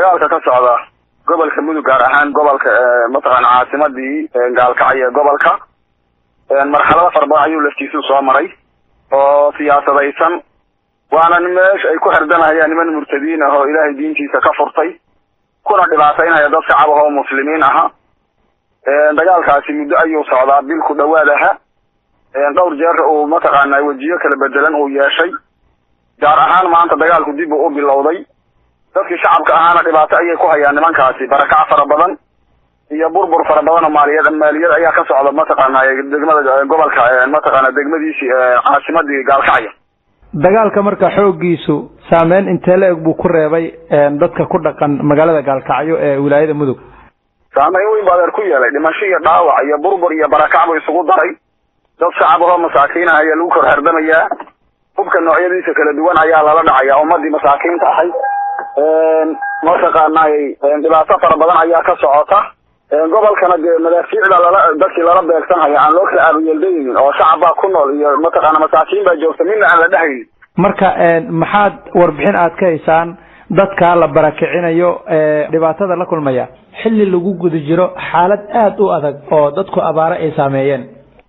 dagaalka ka socda gobolka mudug gaar ahaan gobolka mataqaana caasimadii gaalkacyo gobolka marxalado fara badan ayuu laftiisu soo maray oo siyaasadaysan waana meesha ay ku xerdanayaan niman murtadiin ah oo ilaahay diintiisa ka furtay kuna dhibaataynaya dad shacab ah oo muslimiin aha dagaalkaasi muddo ayuu socdaa bil ku dhawaad aha dhowr jeer uu mataqaana wejiyo kala bedelan uu yeeshay gaar ahaan maanta dagaalku dib uu u bilowday dadkii shacabka ahaana dhibaato ayay ku hayaan nimankaasi barakac fara badan iyo burbur fara badan oo maaliyad maaliyad ayaa ka socda mataqaana degmada gobolka mataqaana degmadiisii caasimadii gaalkacyo dagaalka marka xooggiisu saameyn intee la eg buu ku reebay dadka ku dhaqan magaalada gaalkacyo ee wilaayada mudug saameyn weyn baa adeer ku yeelay dhimasho iyo dhaawac iyo burbur iyo barakac buu isugu daray dad shacab ahoo masaakiin ah ayaa lagu kor herdamayaa hubka noocyadiisa kala duwan ayaa lala dhacaya ummadii masaakiinta ahay mataqaanay dhibaato fara badan ayaa ka socota gobolkana dee madaafiicda lala dadkii lala beegsanhaya aan loo kala aabayeeldaynin oo shacab baa ku nool iyo mataqaana masaakiin baa joogta midna aan la dhehaynin marka maxaad warbixin aad ka haysaan dadka la barakicinayo dhibaatada la kulmaya xilli lagu guda jiro xaalad aada u adag oo dadku abaare ay saameeyeen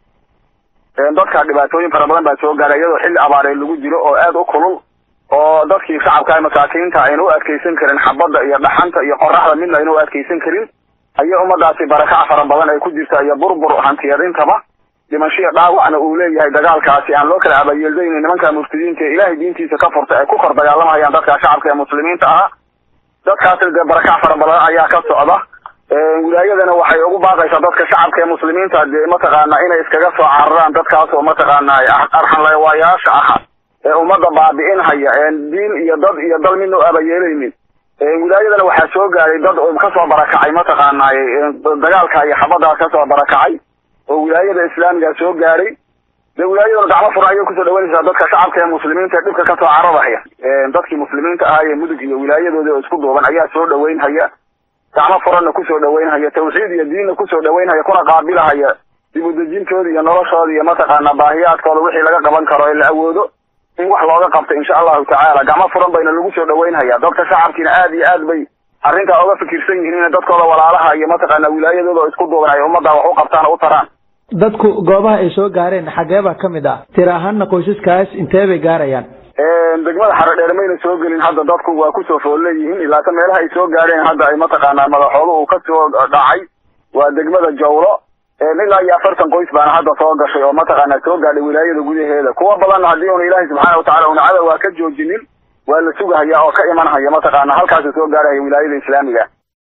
dadka dhibaatooyin fara badan baa soo gaaray iyadoo xilli abaaree lagu jiro oo aada u kulul oo dadkii shacabka masaakiinta ayna u adkeysan karin xabadda iyo dhaxanta iyo qoraxda midna ayna u adkeysan karin ayay ummadaasi barakac fara badan ay ku jirta iyo burbur hantiyad intaba dhimashiya dhaawacna uu leeyahay dagaalkaasi aan loo kala abayeeldaynin nimanka murtadiinta ee ilaahay diintiisa ka furta ay ku kor dagaalamayaan dadka shacabka ee muslimiinta ah dadkaasi dee barakac fara badan ayaa ka socda wilaayadana waxay ugu baaqaysaa dadka shacabka ee muslimiinta dee mataqaana inay iskaga soo cararaan dadkaas oo mataqaana arxanlawaayaasha ah ee ummadda baabi'inhaya diin iyo dad iyo dal midna u abayeelaynin wilaayadana waxaa soo gaaray dad kasoo barakacay mataqaana dagaalka iyo xabadaas kasoo barakacay oo wilaayada islaamiga soo gaaray dee wilaayadana gacmo furan ayay kusoo dhawanaysaa dadka shacabka ee muslimiinta ee dhibka kasoo cararahaya dadkii muslimiinta ahaa ee mudug iyo wilaayadoodii oo isku duuban ayaa soo dhaweynhaya gacmo furanna kusoo dhaweynhaya tawxiid iyo diinna kusoo dhaweynhaya kuna qaabilahaya dib udejintooda iyo noloshooda iyo mataqaana baahiyaadkooda wixii laga qaban karo ee la awoodo in wax looga qabto insha allahu tacaala gacmo furan bayna lagu soo dhaweynhaya dadka shacabkiina aad iyo aad bay arrintaa uga fikirsan yihiin inay dadkooda walaalaha iyo mataqaana wilaayadooda oo isku duuban ay ummadda wax u qabtaan oo u taraan dadku goobaha ay soo gaareen xageebaa ka mid ah tir ahaanna qoysaskaas intee bay gaarayaan degmada xaro dheer mayna soo gelin hadda dadku waa kusoo fool leeyihiin ilaata meelaha ay soo gaareen hadda ay mataqaanaa madaxooda uu kasoo dhacay waa degmada jawlo ilaa iyo afartan qoys baana hadda soo gashay oo mataqaana soo gaadhay wilaayada gudaheeda kuwa badanna haddii una ilaahay subxaana watacala una cadow waa ka joojinin waa la sugahaya oo ka imanhaya mataqaana halkaasuu soo gaarhaya wilaayada islaamiga